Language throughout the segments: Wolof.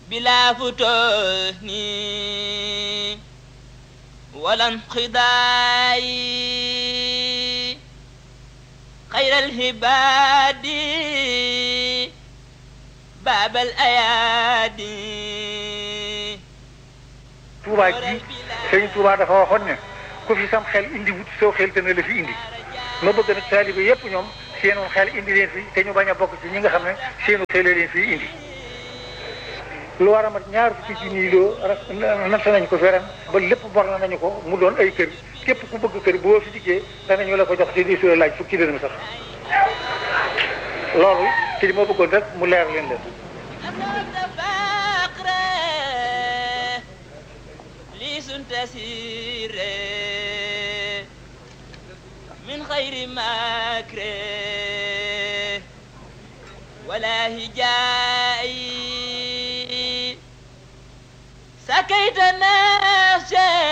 بلا فتون ولا انقضاء خير الهباد باب الأيادي Touba ji sëñ Touba dafa waxoon ne ku fi sam xel indi wut soo xel te ne la fi indi ma bëgg nag taalibe yépp ñoom seenu xel indi leen fi te ñu bañ a bokk ci ñi nga xam ne seenu xel leen fi indi lu war a mat ñaar fukki ci nii loo natt nañ ko feren ba lépp bor na nañu ko mu doon ay kër képp ku bëgg kër boo fi dikkee danañu la ko jox te di soo laaj fukki dërëm sax loolu ci li ma bëggoon rek mu leer leen leen تسير من خير مكر ولا هجاء سكيت النفس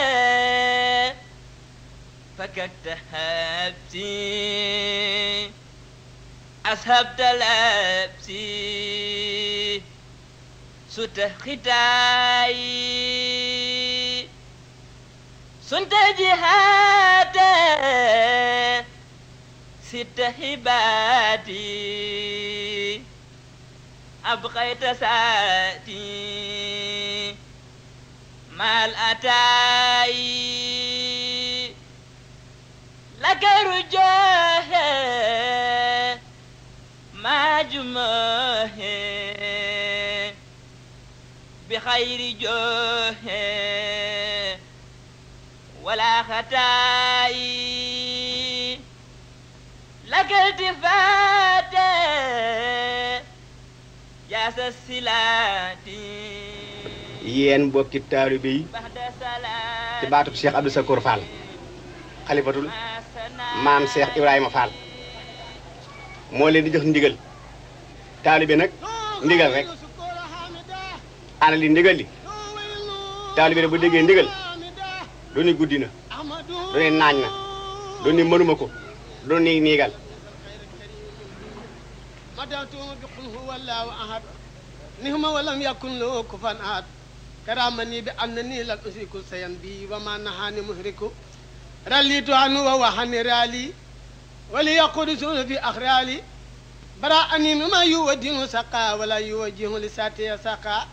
فككت هبسي أسهبت لبسي ست ختاي سنت جهاد ست هباتي أبقيت ساتي مع الأتاي لك رجاه ما جماه بخير جاه ولا خطاي لك التفات جاس السلاتي yéen mbokki taalibe yi بعد سلام ci baatub Cheikh Abdou Sakour Fall xalifatul maam Cheikh Ibrahima Fall moo leen di jox ndigal taalibe nag ndigal rek ana li ndigal li taalibe rek bu déggee ndigal du ni guddi na du ni naañ na du ni mënuma ko du ni niigal مدعتم بقل هو الله أحد نهم ولم يكن له كفوا أحد كرامني بأنني لم أشرك شيئا بي وما نهاني مهرك رليت عنه وهو حني رالي وليقول سول في أخرالي براءني مما يودين سقا ولا يوجه لساتي سقا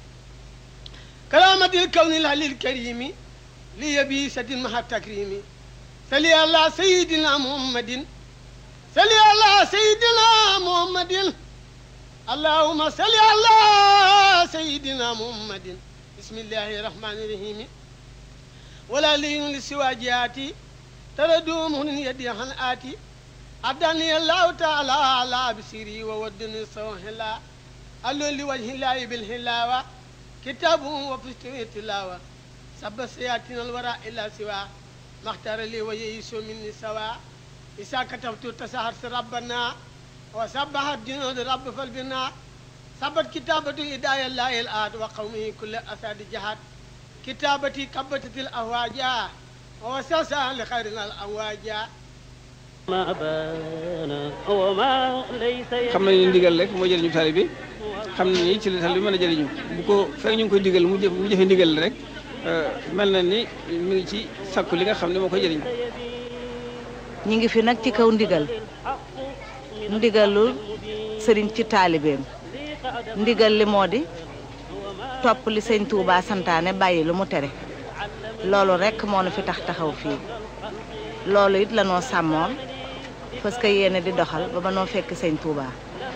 كرامة الكون الهلي الكريم لي بيسة مع التكريم سلي على سيدنا محمد صلي على سيدنا محمد اللهم صل على سيدنا محمد بسم الله الرحمن الرحيم ولا لين لسواجاتي تردوم من يدي عن آتي أداني الله تعالى على بسيري وودني سوهلا ألو لوجه الله بالهلاوة كتاب وفستوي تلاوة سب سياتنا الوراء إلا سوا ما اختار لي ويسو مني سوا إذا كتبت تسهرت ربنا وسبحت جنود رب فالبنا سبت كتابة إداية الله الآد وقومه كل أساد جهاد كتابتي كبتت الأهواجا وسوسا لخيرنا الأواجا ما بان وما ليس xam nañu ne ndigal rek moo jëriñu taalibe bi xam nañu ni ci la taalibe bi mën a jëriñu bu ko fekk ñu ngi koy digal mu jëf mu jëfe ndigal rek mel na ni mi ngi ci sakku li nga xam ne moo koy jëriñ ñi ngi fi nag ci kaw ndigal ndigalul sëriñ ci taalibeem ndigal li moo di topp li sëñ Touba santaane bàyyi lu mu tere loolu rekk moo nu fi tax taxaw fii loolu it lanoo sàmmoon parce que yéene di doxal ba ba noo fekk sëñ Touba.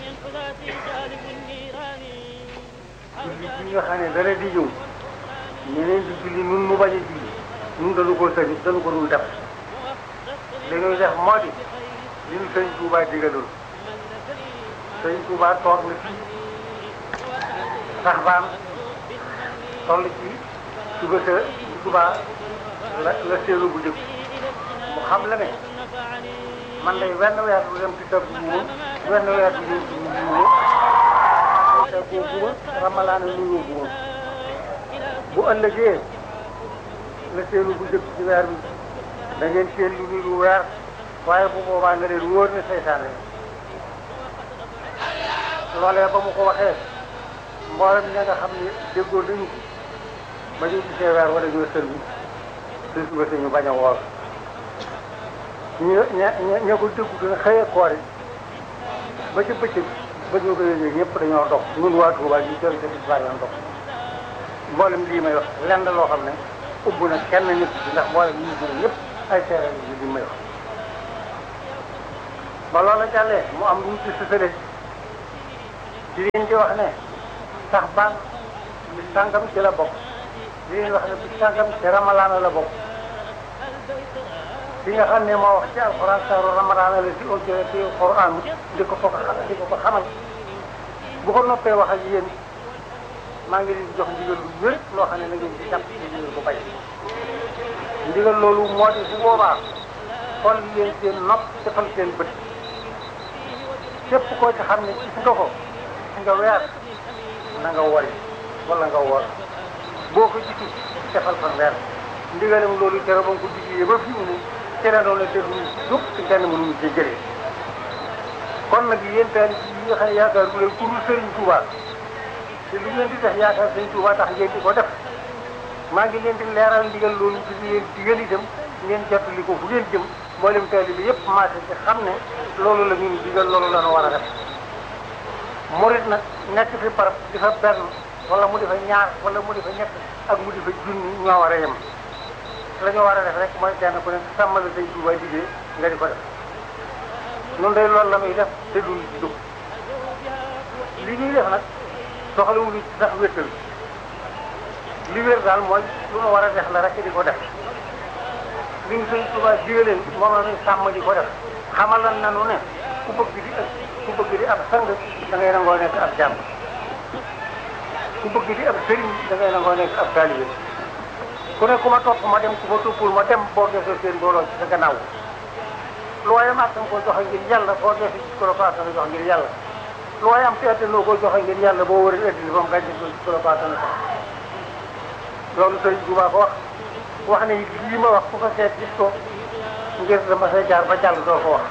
julli gi nga xam ne dara di ñëw ñeneen di julli nun mu bañ a julli nun dañu ko sëñ dañu ko dul def li ñuy def moo di li ñu sëñ Touba digaloon sëñ Touba toog na fii sax baan toll ci suba sa Touba la la seelu bu njëkk mu xam la ne man day wenn weer du dem ci sa buuma wenn weer du dem ci buuma te koo buuma ramalaana nuyoo buuma bu ëllëgee la seelu bu njëkk ci weer bi da ngeen seen lu niru weer waaye bu boobaa nga leen wóor ne seytaane loolee ba mu ko waxee mboolem ña nga xam ne déggoo dañu ko ba ñu gisee weer wala ñoo sël bi su suba si ñu bañ a woor ñu ña ña ña ko déggu dina xëyee koor yi ba ci bëccëg ba ñu ko yëgee ñëpp dañoo dox ñun waa Touba ñu jël ci tisbaar yoon dox mboolem lii may wax lenn loo xam ne ubbu na kenn nit bi ndax mboolem ñi ñu ñëpp ay seere yi li may wax ba loola jàllee mu am lu mu ci sësale di leen di wax ne sax baan bi sàngam ci la bokk di leen wax ne bi sàngam ci ramalaana la bokk li nga xam ne moo wax ci alxuraan saaru ramadaana la si audio ci alxuraan di ko ko di ko ko xamal bu ko noppee wax ak yéen maa ngi leen di jox ndigal lu wér loo xam ne na ngeen ci jàpp ci ndigal bu bay ndigal loolu moo di bu boobaa xool leen seen nopp defal seen bët képp koo ci xam ne gis nga ko gis nga weer na nga wori wala nga wor boo ko gisul defal fa weer ndigalam loolu tere ba nga ko diglee ba fi mu ne tere loolu te duñ jóg te kenn mënuñu ci jëlee kon nag yéen taal yi nga xam ne yaakaar bu leen ku dul Sëriñ Tuuba te lu ngeen di def yaakaar Sëriñ Tuuba tax ngeen di ko def maa ngi leen di leeral ndigal loolu ci leen digal itam ngeen jottali ko fu ngeen jëm mboolem taali bi yëpp maase ci xam ne loolu la ñuy digal loolu la ñu war a def murit nag nekk fi barab di fa benn wala mu di fa ñaar wala mu di fa ñett ak mu di fa junni ñoo war a yem la ñu war a def rek mooy kenn ku ne sàmmal Sëriñ Tuuba liggéey nga di ko def noonu day loolu la muy def te duñ jóg li ñuy def nag soxlawuñu ci sax wéttal li wér daal mooy lu nu war a def la rek di ko def li ñu Sëriñ Tuuba digaleen moom la ñuy sàmm di ko def xamal lan nanu ne ku bëgg di ak ku bëgg di ab sang da ngay nangoo nekk ab jàmm ku bëgg di ab sëriñ da ngay nangoo nekk ab taalibe ku ne ku ma topp ma dem ku ma toppul ma dem boo gisee seen mbooloo ci sa gannaaw lu waaye am attan koo joxe ngir yàlla boo gisee ci ko la ko attan jox ngir yàlla lu waaye am te attanoo koo joxe ngir yàlla boo wëree addina ba mu gàncax gi ci ko la ko attan jox loolu Sëriñ Tuubaa ko wax wax ne lii ma wax ku ko seet gis ko ngir dama say jaar ba jàll doo ko wax.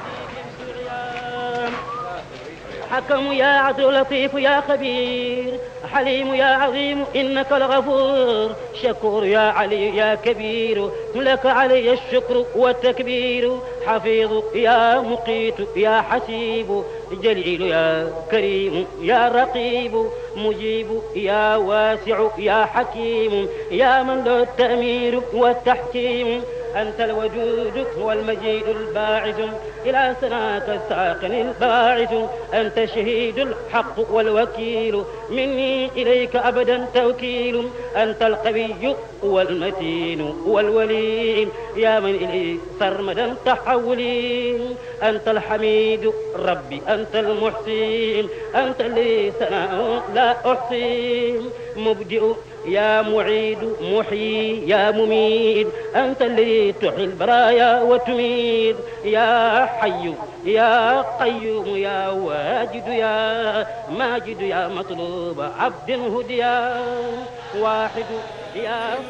حكم يا عدل لطيف يا خبير حليم يا عظيم إنك الغفور شكور يا علي يا كبير لك علي الشكر والتكبير حفيظ يا مقيت يا حسيب جليل يا كريم يا رقيب مجيب يا واسع يا حكيم يا من له التأمير والتحكيم أنت الوجود والمجيد الباعث إلى سناك الساقن الباعث أنت شهيد الحق والوكيل مني إليك أبدا توكيل أنت القوي والمتين والولي يا من إلي سرمدا تحولي أنت الحميد ربي أنت المحسين أنت اللي ثناء لا أحصي مبدئ يا معيد محيي يا مميت أنت الذي تحيي البرايا وتميت يا حي يا قيوم يا واجد يا ماجد يا مطلوب عبد هديا واحد يا